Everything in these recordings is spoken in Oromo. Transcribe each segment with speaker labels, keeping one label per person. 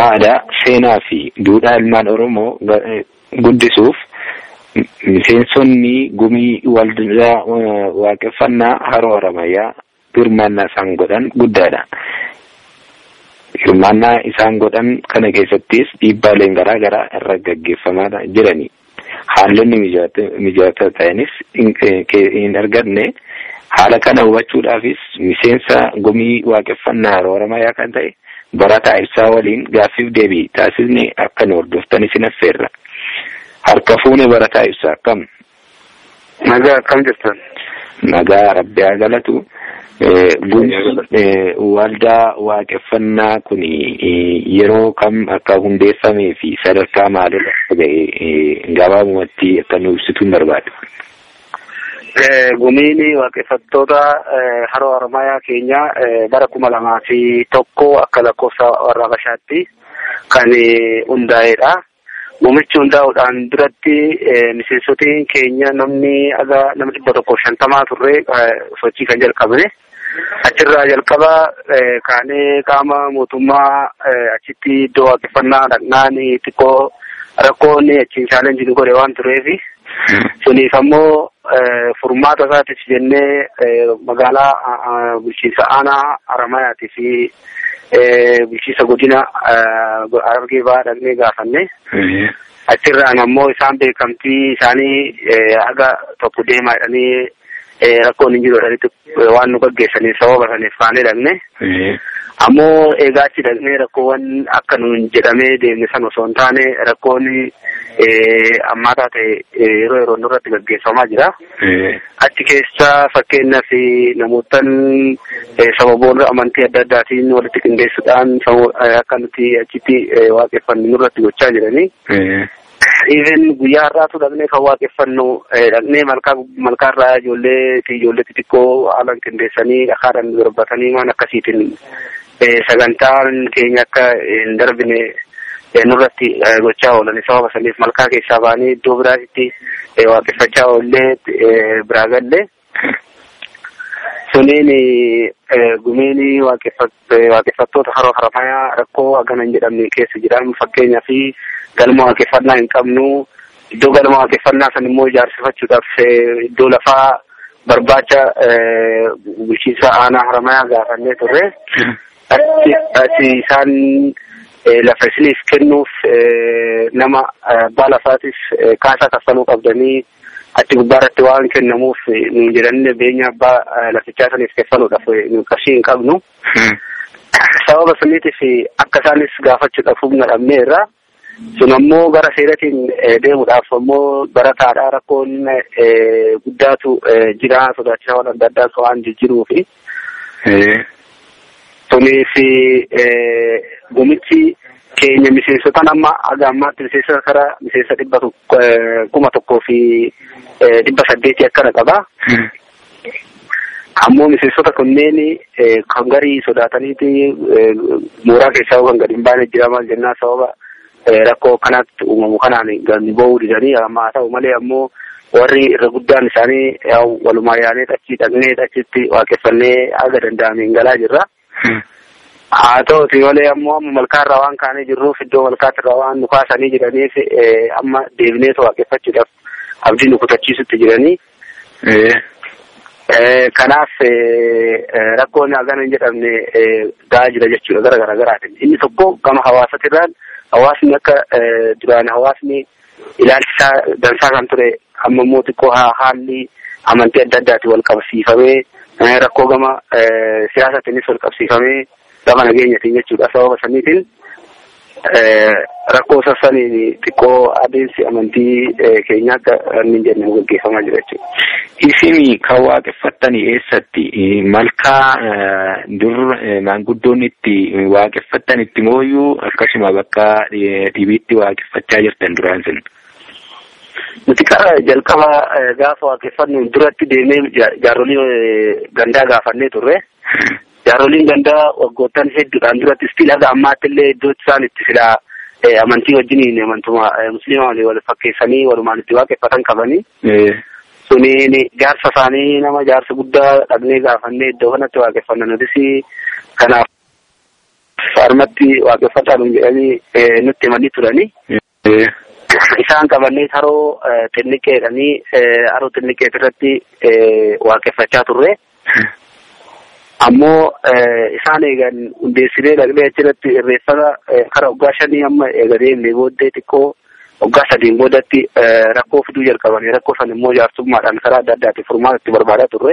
Speaker 1: aadaa seenaa fi duudhaa ilmaan oromoo guddisuuf miseensonni gumii waldaa waaqeffannaa haroo haramayyaa hirmaannaa isaan godhan guddaadha. Hirmaannaa isaan godhan kana keessattis dhiibbaaleen garaa garaa irra gaggeeffamaa jirani. Haalonni mijataa ta'anis hin arganne haala kana hubachuudhaafis miseensa gumii waaqeffannaa haroo haramayyaa kan ta'e barataa ibsaa waliin gaaffiif deebii taasisne akka nu hordoftan isin affeerra. Harka fuune barataa ibsaa akkam?
Speaker 2: Nagaa akkam jirtan?
Speaker 1: Nagaa rabbi haa galatu. Waldaa waaqeffannaa kun yeroo kam akka hundeeffamee fi sadarkaa maalirra ga'e gabaabumatti akka nu ibsituun barbaada.
Speaker 2: Gumiin waaqeffattoota haroo haramayaa keenya bara kuma lamaa fi tokko akka lakkoofsa warra Habashaatti kan hundaa'edha. Gumichi hundaa'uudhaan duratti miseensotiin keenya namni aga nama dhibba tokko shantamaa turre sochii kan jalqabne. Achirraa jalqaba kaanee qaama mootummaa achitti iddoo waaqeffannaa dhaqnaan xiqqoo rakkoon achiin chaalenjii nu godhe waan tureefi. Suniif ammoo furmaata isaatis jennee magaalaa bulchiinsa aanaa Haramayaatii fi bulchiinsa godina Harargee Bahaa dhaqnee gaafanne. Achirraan ammoo isaan beekamtii isaanii haga tokko deemaa jedhanii rakkoon hin jiru jedhanitti waan nu gaggeessaniif sababa saniif faanee dhaqne. Ammoo egaa achi dhaqnee rakkoowwan akka nuun jedhamee deemne san osoo hin taane rakkoon ammaataa ta'e yeroo yeroo nurratti gaggeeffamaa jira. Achi keessa fakkeenyaaf namootan sababoota amantii adda addaatiin walitti qindeessuudhaan akka nuti achitti waaqeffannu nurratti gochaa jiranii. Even guyyaa har'aatu dhaqnee kan waaqeffannu dhaqnee malkaa malkaarraa ijoollee ijoollee xixiqqoo haalan qindeessanii dhakaadhaan darbatanii waan akkasiitiin sagantaan keenya akka hin darbine nurratti gochaa oolan sababa saniif malkaa keessaa baanii iddoo biraatti waaqeffachaa oollee biraa galle. Suniin gumiin waaqeffattoota haroo haramayaa rakkoo hagana hin jedhamne keessa jiran fakkeenyaa fi galma waaqeffannaa hin qabnu iddoo galma waaqeffannaa san immoo ijaarsifachuudhaaf iddoo lafaa barbaacha bulchiinsa aanaa haramayaa gaafannee turre. Achi isaan lafa isiniif kennuuf nama abbaa lafaatis kaasaa kaffaluu qabdanii achi gubbaarratti waan kennamuuf nu jedhanii beenya abbaa lafichaa saniif kaffaluudhaaf nu qarshii hin qabnu. Sababa saniitiif akka isaanis gaafachuudhaaf humna dhabneerra. Sun ammoo gara seeratiin deemuudhaaf ammoo barataadha rakkoon guddaatu jira sodaachisaa waan adda addaa waan jijjiruufi. Suniif gumichi keenya miseensotaan amma aga ammaatti miseensa kara miseensa dhibba kuma tokkoo fi dhibba saddeetii akkana qaba. Ammoo miseensota kunneen kan garii sodaataniiti mooraa keessaa kan gadi hin baane jira maal jennaa sababa rakkoo kanatti uumamu kanaan gadi ba'uu didanii haa ta'u malee ammoo warri irra guddaan isaanii walumaa yaanee achi dhaqnee achitti waaqeffannee haga danda'ameen galaa jirra. Haa ta'uti malee ammoo amma malkaarraa waan kaanee jirruuf iddoo malkaatirraa waan nu kaasanii jiraniif amma deebinee waaqeffachuudhaaf abdii nu kutachiisutti jiranii. Kanaaf rakkoon hagana hin jedhamne gahaa jira jechuudha gara gara garaatiin. Inni tokko gama hawaasatirraan hawaasni akka duraan hawaasni ilaalcha dansaa kan ture amma immoo xiqqoo haalli amantii adda addaatiin wal qabsiifamee rakkoo gama siyaasatiinis wal qabsiifamee gama nageenyatiin jechuudha sababa saniitiin rakkoo sassaniin xiqqoo adeemsi amantii keenya akka inni jenne gaggeeffamaa jira jechuudha.
Speaker 1: Isin kan waaqeffattani eessatti malkaa dur maanguddoon itti waaqeffattan itti mooyyuu akkasuma bakka dhibiitti waaqeffachaa jirtan duraan sin.
Speaker 2: Nuti qara jalqaba gaafa waaqeffannu duratti deemee jaarolii gandaa gaafannee turre. Jaaroliin gandaa waggoottan hedduudhaan duratti istiin haga ammaatti illee iddoo isaan itti silaa amantii wajjiniin amantuma musliima walii wal fakkeessanii walumaan itti waaqeffatan qabanii. Suniin jaarsa isaanii nama jaarsa guddaa dhaqnee gaafannee iddoo kanatti waaqeffanna nutis kanaaf harmatti waaqeffataan jedhanii nutti himanii turanii. Isaan qabannee haroo xinniqqeedhanii haroo xinniqqee irratti waaqeffachaa turre. Ammoo isaan eegan hundeessinee dhaqnee achirratti irreeffata karaa waggaa shanii amma eega deemnee booddee xiqqoo waggaa sadiin boodatti rakkoo fiduu jalqabanii rakkoo san immoo jaarsummaadhaan karaa adda addaatiin furmaata itti barbaadaa turre.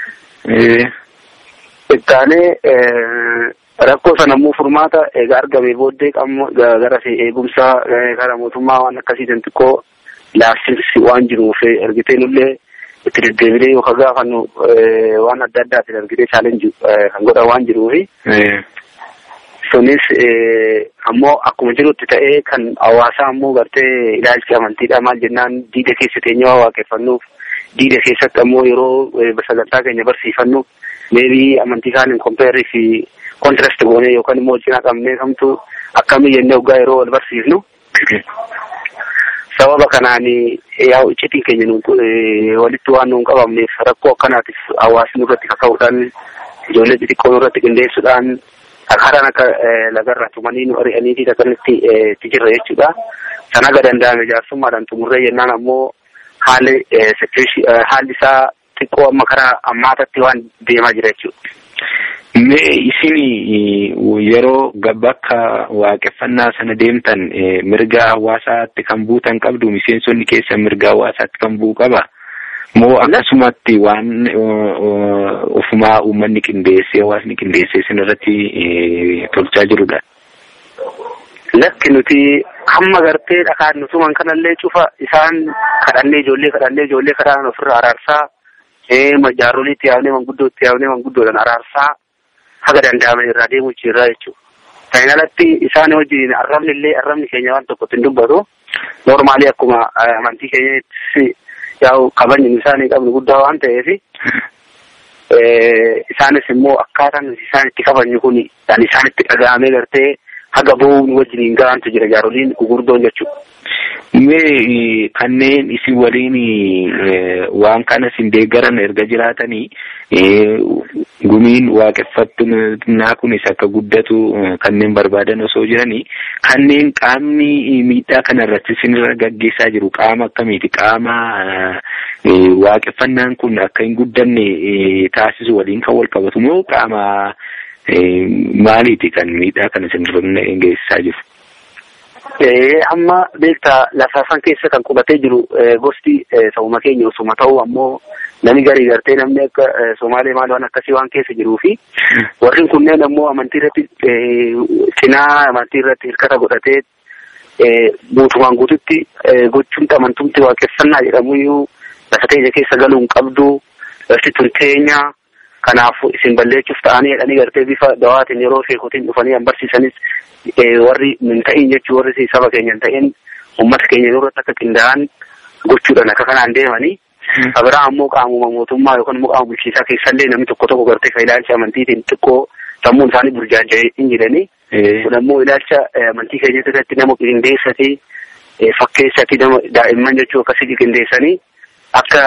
Speaker 2: Ittaanee rakkoo sana immoo furmaata egaa argame booddee gara eegumsa karaa mootummaa waan akkasiitiin xiqqoo laaffisi waan jiruuf ergitee nullee itti deddeebinee yookaan gaafannu waan adda addaatiin ergitee chaalenjii kan godhan waan jiruufi. Sunis ammoo akkuma jirutti ta'ee kan hawaasaa ammoo gartee ilaalchi amantiidha maal jennaan diida keessa teenyee waaqeffannuuf diida keessatti ammoo yeroo sagantaa keenya barsiifannu meebii amantii isaaniin kompeerrii fi kontirast goonee yookaan immoo cinaa qabnee kamtu akkamii jennee waggaa yeroo wal barsiifnu. Sababa kanaan yaa iccitiin keenya walitti waan nuun qabamneef rakkoo akkanaatiif hawaasni irratti kaka'uudhaan ijoollee xixiqqoo irratti qindeessuudhaan karaan akka lagarraa tumanii nu ari'aniitii akkanatti itti jirra jechuudha. Sana aga danda'ame jaarsummaadhaan xumurree jennaan ammoo haalli haalli isaa xiqqoo amma karaa ammaatatti waan deemaa jira jechuudha.
Speaker 1: Mee isin yeroo bakka waaqeffannaa sana deemtan mirga hawaasaatti kan buutan qabdu miseensonni keessan mirga hawaasaatti kan bu'u qaba. Moo akkasumatti waan ofumaa uummanni qindeessee hawaasni qindeessee isin irratti tolchaa jirudha.
Speaker 2: Lakki nuti hamma gartee dhakaan nutuman kanallee cufa isaan kadhannee ijoollee kadhannee ijoollee kadhaan ofirraa araarsaa jaarolii itti yaafnee manguddoo itti yaafnee manguddoodhaan araarsaa haga danda'aman irraa deemuu jirra jechuudha. Kan alatti isaan wajjin arrabni illee arrabni keenya waan tokkotti hin dubbatu. Noormaalii akkuma amantii keenyatti yaa'u kabajni isaanii qabnu guddaa waan ta'eef isaanis immoo akkaataan isaan itti kabajnu kun kan isaan itti dhaga'amee gartee haga bo'uun wajjiniin gahantu jira jaaroliin gugurdoon jechuudha.
Speaker 1: Mee kanneen isin waliin waan kana isin deeggaran erga jiraatanii gumiin waaqeffatnaa kunis akka guddatu kanneen barbaadan osoo jiranii kanneen qaamni miidhaa kanarratti isinirra gaggeessaa jiru qaama akkamiiti qaama waaqeffannaan kun akka hin guddanne taasisu waliin kan wal qabatu moo qaama maaliiti kan miidhaa kana isinirra geessisaa jiru?
Speaker 2: amma beektaa lafa san keessa kan qubatee jiru gosti sabuma keenya osuma ta'u ammoo namni garii gartee namni akka Somaalee maal waan akkasii waan keessa jiruu fi warri kunneen ammoo amantii irratti cinaa amantii irratti hirkata godhatee guutumaan guututti gochuun amantumti waaqeffannaa jedhamuyyuu lafa teenya keessa galuu hin qabdu lafti tun teenya kanaaf isin balleessuuf ta'anii jedhanii gartee bifa dawaatiin yeroo sheekotiin dhufanii an barsiisanis warri hin ta'in jechuu warri saba keenya hin ta'in uummata keenya irratti akka qindaa'an gochuudhaan akka kanaan deemanii. Abiraa ammoo qaamuma mootummaa yookaan immoo qaama bulchiisaa keessallee namni tokko tokko gartee kan ilaalcha amantiitiin xiqqoo sammuun isaanii burjaaja'ee hin jedhanii. Kun ammoo ilaalcha amantii keenya irratti nama qindeessati fakkeessati nama daa'imman jechuu akkasii qindeessanii akka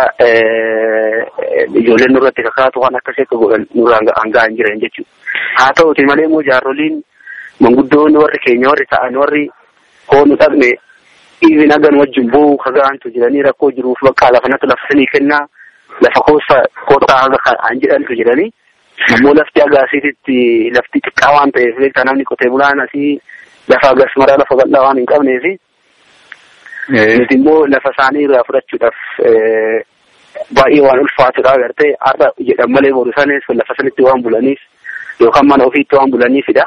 Speaker 2: ijoolleen nurratti kakaatu waan akkasii akka godhan nurraan hangaa hin jiran jechuudha. Haa ta'uti malee immoo jaaroliin manguddoonni warri keenya warri ta'an warri hoonu dhaqne dhiibi nagan wajjin boo'u kagaantu jiranii rakkoo jiruuf bakka lafanatti lafa sanii kennaa lafa koosa kootaa haga kan jedhantu jiranii. Ammoo lafti agaasiititti lafti xiqqaa waan ta'eef beektaa namni qotee bulaan asii lafa agasmaraa lafa bal'aa waan hin qabneefi. Nuti immoo lafa isaanii irraa fudhachuudhaaf baay'ee waan ulfaatudha agartee har'a jedhan malee boru sanis lafa sanitti waan bulaniif yookaan mana ofiitti waan bulaniifidha.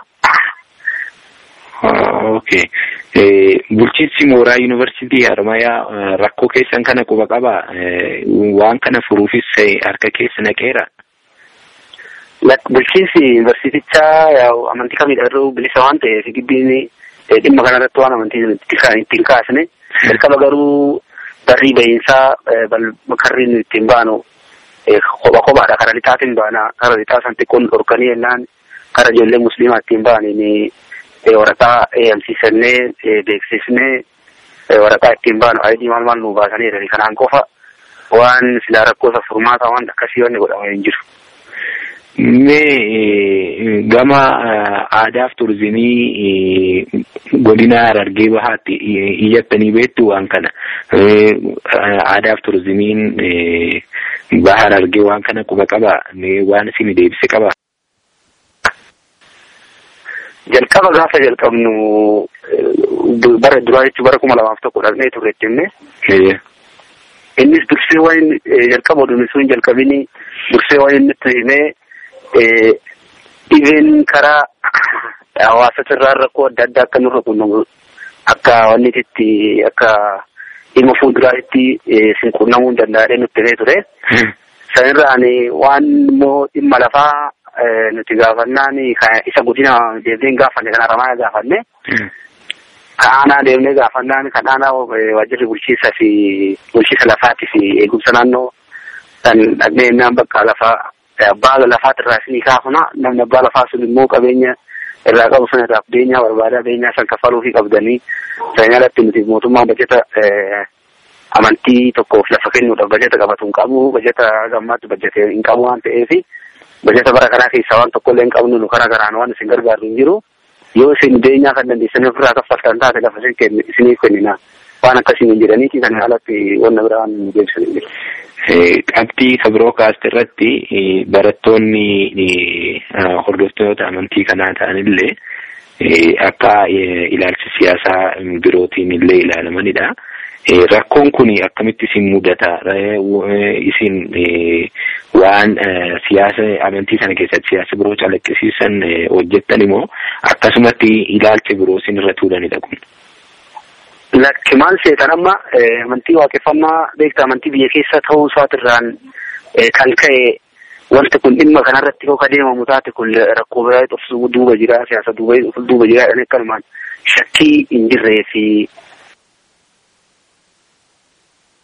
Speaker 1: Okay. Bulchiinsi mooraa yuunivarsiitii Harmayaa rakkoo keessan kana quba qaba. Waan kana furuufis harka keessa naqeera.
Speaker 2: Bulchiinsi yuunivarsiitichaa amantii kamiidha irra bilisa waan ta'eef gibbiin dhimma kanarratti waan amantii ittiin kaasne. Jalqaba garuu barrii bahiinsaa karri ittiin baanu kopha kophaadha. Kara lixaatiin baana. Kara lixaa san xiqqoon dhorkanii jennaan kara ijoollee musliimaa ittiin baaniin waraqaa eeyamsiisannee beeksisnee waraqaa ittiin baanu ayidii maal maal nu baasanii kanaan qofa waan silaa rakkoosa furmaata waan akkasii wanni godhama hin jiru.
Speaker 1: Mee gama aadaaf turizimii godina Harargee Bahaatti iyyattanii beektu waan kana. Aadaaf turizimiin baha Harargee waan kana quba qaba waan isin deebise qaba.
Speaker 2: Jalqaba gaafa jalqabnu bara duraa jechuun bara kuma lamaaf tokko dhaqnee turre jenne. Innis dursee waan jalqaba oduun sun jalqabini dursee waan inni itti himee dhibeen karaa hawaasa irraa rakkoo adda addaa akka nurra quunnamu akka wanni itti akka dhimma fuulduraatti sin quunnamuu hin danda'adhee nutti himee ture. Sanirraan waan immoo dhimma lafaa nuti gaafannaan isa godina deemnee gaafanne kan haramaa gaafanne. Kan aanaa deemnee gaafannaan kan aanaa waajjirri bulchiinsaa fi bulchiinsa lafaatii fi eegumsa naannoo kan dhaqnee naan bakka lafaa abbaa lafaati irraa isinii kaafna namni abbaa lafaa sun immoo qabeenya irraa qabu sana irraa beenyaa barbaada beenyaa san kaffaluu fi qabdanii sana alatti nuti mootummaan bajeta amantii tokkoof lafa kennuudhaaf bajeta qabatu hin qabu bajeta gammaatti bajete hin qabu waan ta'eef bajeta bara kanaa keessaa waan tokkollee hin qabnu nu karaa garaan waan isin gargaaru hin jiru yoo isin beenyaa kan dandeessan ofirraa kaffaltan taate lafa isiniif kennina waan akkasiin hin jedhaniiti kan alatti wanna biraa waan deebisan hin jiru.
Speaker 1: Qabxii kabiroo kaasti irratti barattoonni hordoftoota amantii kanaa ta'anillee akka ilaalcha siyaasaa birootiin illee ilaalamanidha. Rakkoon kun akkamitti isin mudata? Isin waan siyaasa amantii sana keessatti siyaasa biroo calaqqisiisan hojjettan immoo akkasumatti ilaalcha biroo isin irra tuulanidha kun.
Speaker 2: Lakki maal seetan amma amantii waaqeffannaa beektaa amantii biyya keessa ta'uu isaatirraan kan ka'e wanti kun dhimma kanarratti yoo adeemamu taate kun rakkoo biraa dhufsu duuba jira siyaasa duuba jira jedhanii akkanumaan shakkii hin jirree fi